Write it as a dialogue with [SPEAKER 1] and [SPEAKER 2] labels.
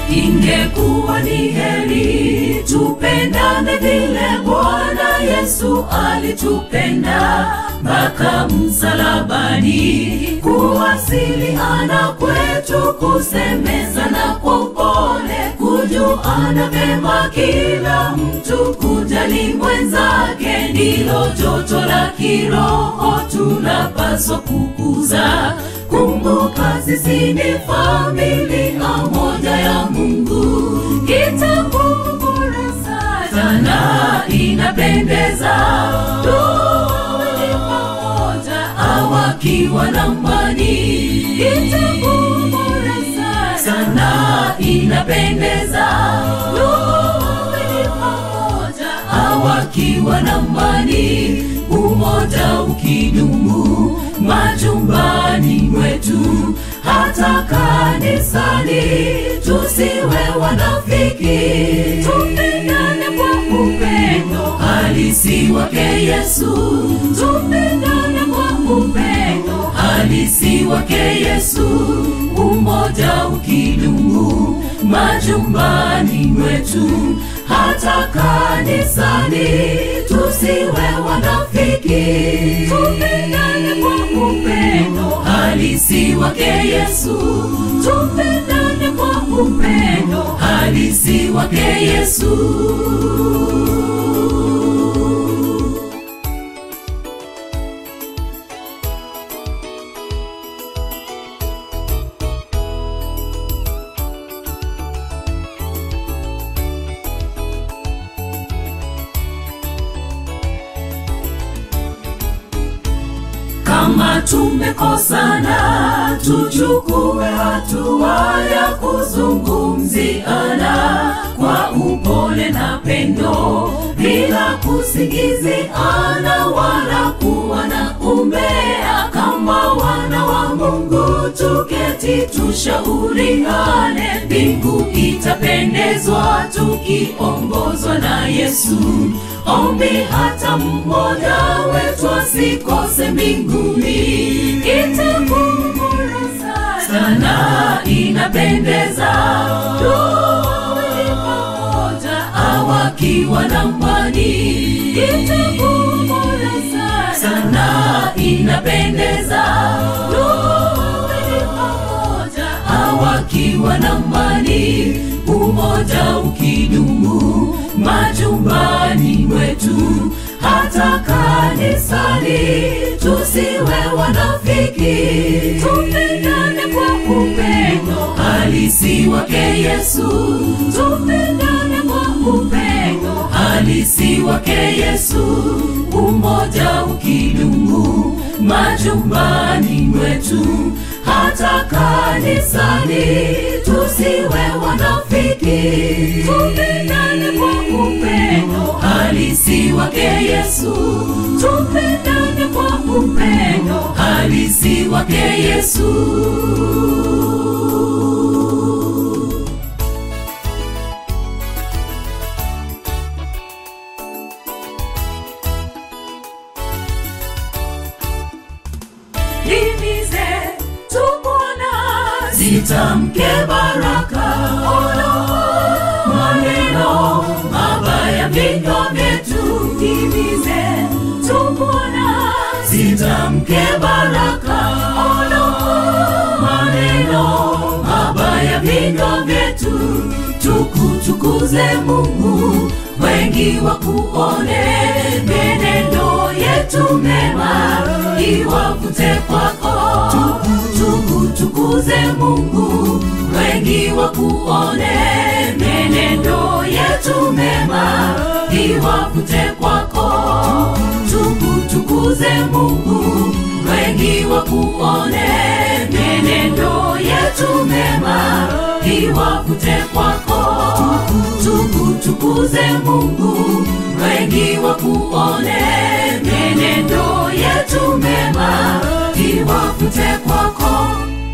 [SPEAKER 1] ingekuwa ni heri tupendane vile Bwana Yesu alitupenda mpaka msalabani, kuwasiliana kwetu, kusemezana kwa upole, kujuana vema kila mtu, kujali mwenzake, ndilo joto la kiroho tunapaswa kukuza. Kumbuka sisi ni familia moja ya Mungu, kitabu bora sana inapendeza tuwe pamoja awakiwa na mbani, kitabu bora sana inapendeza tuwe pamoja awakiwa na mbani, umoja ukidumu majumbani mwetu, hata kanisani tusiwe wanafiki, tupendane kwa upendo halisi wake Yesu, tupendane kwa upendo halisi wake Yesu, umoja ukidumu majumbani mwetu, hata kanisani tusiwe wanafiki, tupendane kwa upendo halisi wake Yesu, tupendane kwa upendo halisi wake Yesu. kama tumekosana, tuchukue hatua ya kuzungumziana kwa upole na pendo, bila kusingiziana wala kuwa na umbea. Kama wana wa Mungu, tuketi tushauriane, mbingu itapendezwa tukiongozwa na Yesu. Ombi hata mmoja wetu asikose mbinguni, kitabu bora sana inapendeza tuwe pamoja awakiwa na mbani, kitabu bora sana inapendeza tuwe pamoja awakiwa na mbani, umoja ukidumu majumbani mwetu, hata kanisani tusiwe wanafiki, tupendane kwa upendo halisi wake Yesu, tupendane kwa upendo halisi wake Yesu, umoja ukidumu majumbani mwetu, hata kanisani tusiwe wanafiki, tupendane kwa upendo halisi wake Yesu, tupendane kwa upendo halisi wake Yesu. Himize tupona, zitamke baraka, ono maneno mabaya vinywa vyetu. Himize tupona, zitamke baraka, ono maneno mabaya vinywa vyetu. Tukutukuze Mungu, wengi wakuone, menendo yetu mema iwavute kwako. Tukutukuze Mungu, wengi wakuone, menendo yetu mema iwavute kwako. Tukutukuze Mungu, wengi wakuone, menendo yetu mema iwavute kwako. Tukutukuze Mungu, wengi wakuone, menendo yetu mema iwavute kwako.